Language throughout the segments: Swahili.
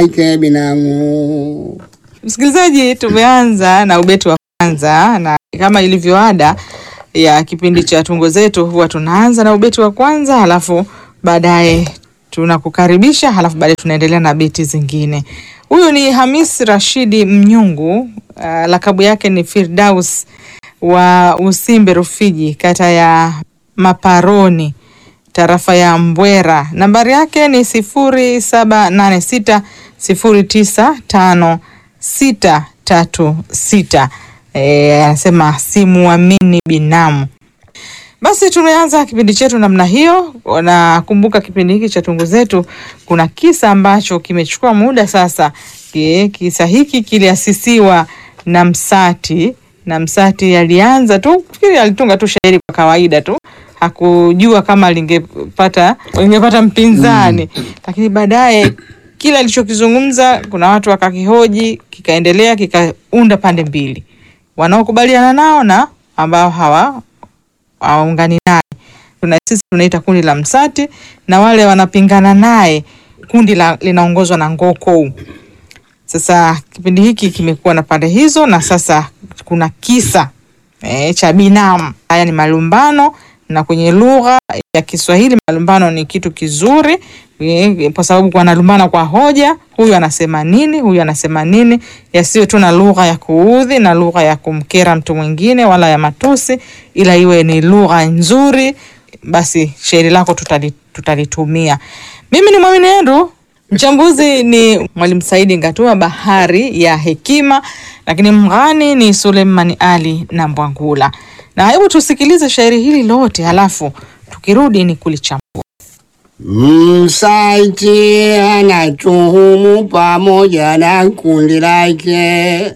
yake binamu. Msikilizaji, tumeanza na ubeti wa kwanza, na kama ilivyo ada ya kipindi cha tungo zetu, huwa tunaanza na ubeti wa kwanza, halafu baadaye tunakukaribisha, halafu baadaye tunaendelea na beti zingine. Huyu ni Hamis Rashidi Mnyungu, uh, lakabu yake ni Firdaus wa Usimbe Rufiji, kata ya Maparoni, tarafa ya Mbwera. Nambari yake ni sifuri saba nane sita sifuri tisa tano sita tatu sita. Eh, anasema simuamini binamu. Basi tumeanza kipindi chetu namna hiyo. Nakumbuka kipindi hiki cha tungu zetu, kuna kisa ambacho kimechukua muda sasa. Ki- Kisa hiki kiliasisiwa na Msati, na Msati alianza tu, fikiri alitunga tu shairi kwa kawaida tu, hakujua kama lingepata lingepata mpinzani, lakini baadaye kila alichokizungumza kuna watu wakakihoji, kikaendelea, kikaunda pande mbili, wanaokubaliana nao na ambao hawa hawaungani naye. Tuna sisi tunaita kundi la Msati na wale wanapingana naye kundi la, linaongozwa na Ngoko. Sasa kipindi hiki kimekuwa na pande hizo, na sasa kuna kisa e, cha binamu. Haya ni malumbano, na kwenye lugha ya Kiswahili malumbano ni kitu kizuri e, kwa sababu wanalumbana kwa hoja, huyu anasema nini, huyu anasema nini, yasiyo tu na lugha ya kuudhi na lugha ya kumkera mtu mwingine wala ya matusi, ila iwe ni lugha nzuri, basi shairi lako tutali, tutalitumia. Mimi ni Mwamini Andrew, mchambuzi ni Mwalimu Saidi Ngatua, bahari ya hekima, lakini mghani ni Suleimani Ali na Mbwangula. Na hebu tusikilize shairi hili lote, halafu tukirudi ni kulichambua. Msati anatuhumu pamoja na kundi lake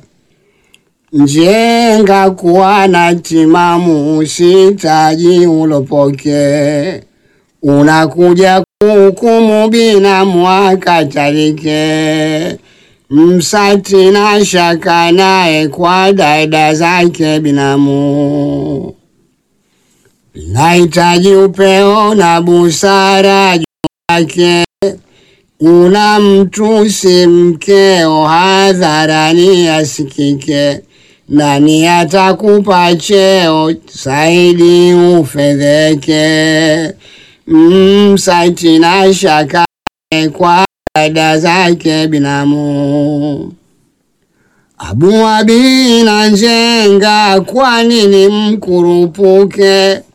njenga kuwa na timamu, usitaji ulopoke, unakuja kuhukumu binamu akatalike. Msati na shaka naye kwa dada zake binamu nahitaji upeo na busara juu yake. Una mtusi mkeo hadharani asikike, nani atakupa cheo zaidi ufedheke? Msati na shaka kwa dada zake binamu Abu Abi na Njenga, kwa nini mkurupuke?